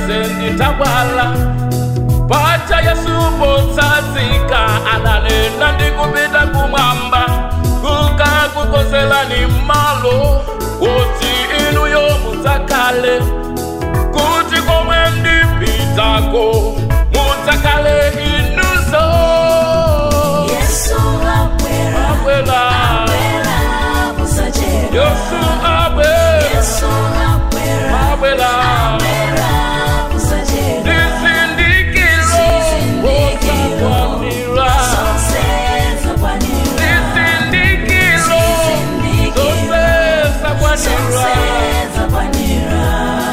zonse nditawala pacha yasupotsazika analenda ndikupita kumwamba kukakukonzerani malo kuti inuyo mudzakale kuti komwe ndipitako mudzakale inuzo Yesu akwera, abwela akwera, musachedwa. yesu abwe Yesu akwera, abwela akwera, musachedwa. ndizindikiro Zizindikiro, osakwamira zonse zakwanira. ndizindikiro Zizindikiro, zonse zonse zakwanira zakwanira.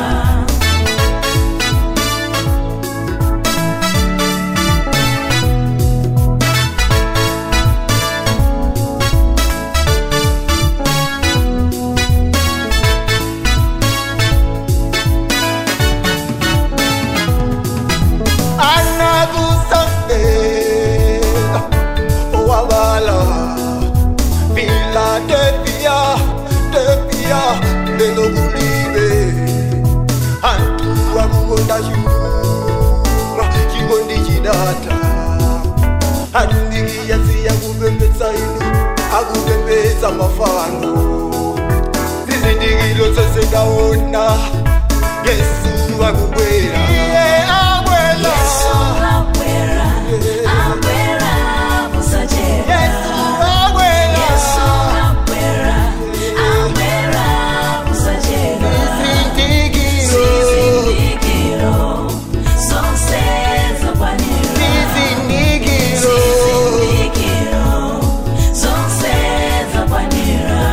anakusambela owabala philadelphia delphia lelokulibe antu akukonda chuma chikondi chidata atumiki yasiya kupembedza inu akupembedza mafano zizindikiro zose ndaona yesu akubwera iye abwela Yesu akwera, akwera, musachedwa. yesu abwela Yesu akwera, akwera, musachedwa. zizindikiro Zizindikiro, zonse zakwanira. zizindikiro Zizindikiro, zonse zakwanira.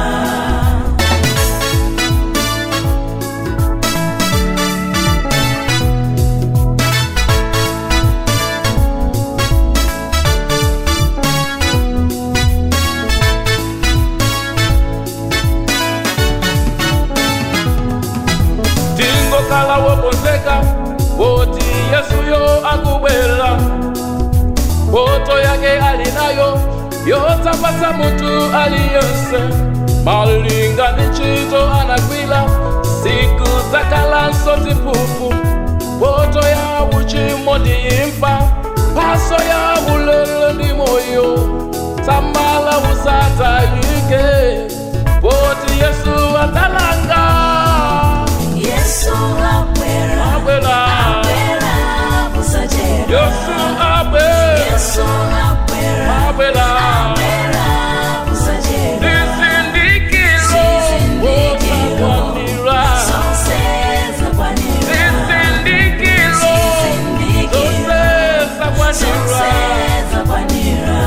tingokhala wokonzeka kuti yesuyo akubwera poto yake alinayo yodzapasa munthu aliyense malinga ndi ntchito anagwira siku zakhalanso ziphuphu poto ya uchimo ndi imfa mphaso ya ulele ndi moyo samala usadzayike poti yesu adzalanga Yesu akwera, Akwera. akwera, musachedwa. yesu abwe Yesu akwera, abwera akwera, musachedwa. zizindikiro Zizindikiro, osakwanira zonse zakwanira. zizindikiro Zizindikiro, zose zonse zakwanira zakwanira.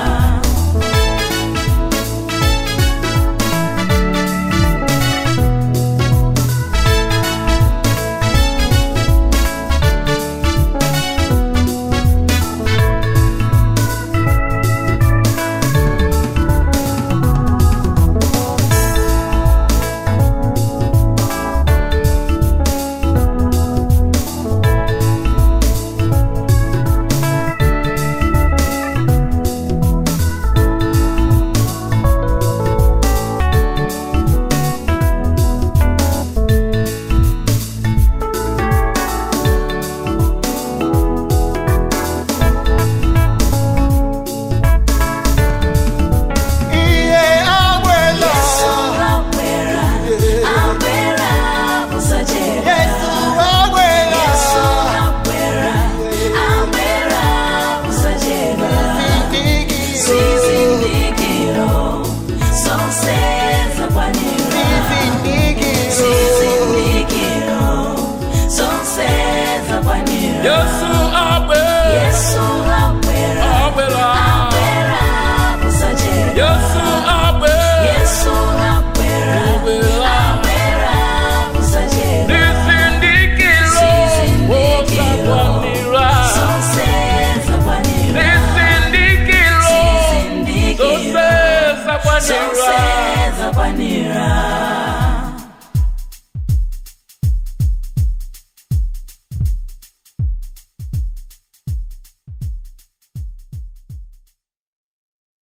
iye abwela Yesu akwera, akwera, musachedwa. yesu abwela Yesu akwera, akwera, musachedwa. zizindikiro Zizindikiro, zonse zakwanira. zizindikiro Zizindikiro, zonse zakwanira. yesu abwe Yesu akwera, abwera akwera, musachedwa. yesu abwe Yesu akwera, abwera akwera, musachedwa. zizindikiro osakwanira Zonse zakwanira. zizindikiro Zizindikiro, zose zakwanira zonse zakwanira.